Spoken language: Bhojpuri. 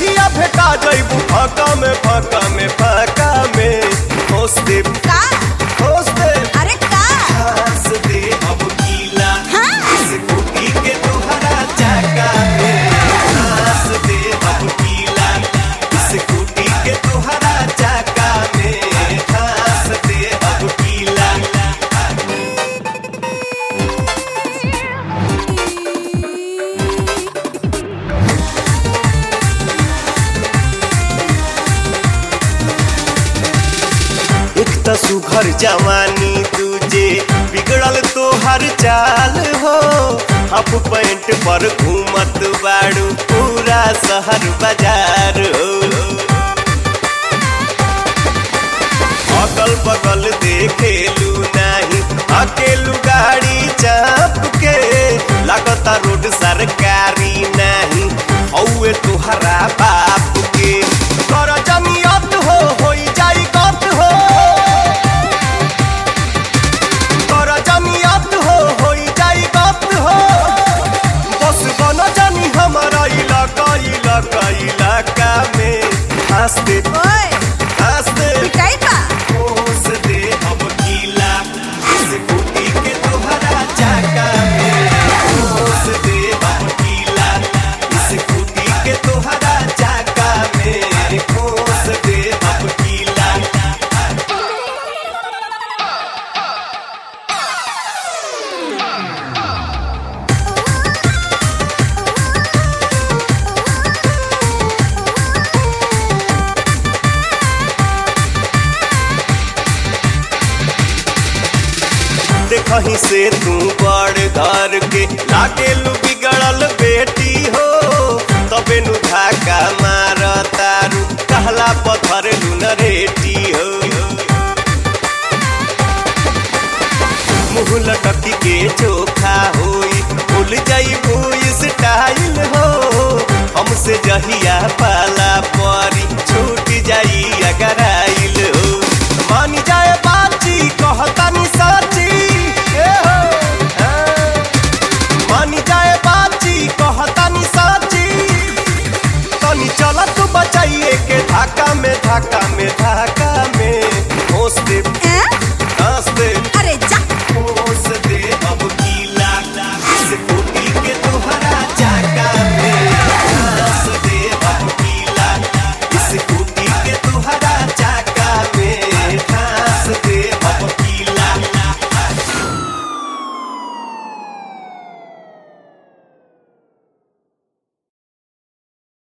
जहिया भेटा जइबू फाका में फाका में फाका में होस दे का होस दे अरे का हंस दे अब गीला हाँ। स्कूटी के तोहरा चाका में हंस दे अब गीला स्कूटी के तोहरा चाका में हंस दे अब गीला एक त सुघर जवानी दूजे बिगड़ल तोहर चाल हो हाफ पैंट पर घूमत बाड़ू पूरा शहर बाजार हो अगल बगल देखेलू नाही अकेलू गाड़ी चाप के लगता रोड सरकारी नहीं हौए तुहरा बाप के कर जमियत हो होई जाई गत हो कर जमियत हो होई जाई गत हो बस बन जानी हमारा इलाका इलाका इलाका में हंस दे ओए हंस दे पिटाई बा होश दे अब गीला स्कूटी के तोहरा चाका में होश दे अब गीला स्कूटी के तोहरा चाका में होश दे अब गीला देखही से तू बड़ घर के लागे लू बिगड़ल बेटी हो तबे नु धाका मार तारू कहला पत्थर लू न रेटी हो मुँह लटकी के चोखा होई भूल जाई भूई स्टाइल हो हमसे जहिया पाला परी छूट जाई अगर आइल हो मान जाए बाची कहतानी साची ए हो हाँ। मान जाए बाची कहतानी साची तनी चल तू बचाइए के धाका में धाका में धाका में होश दे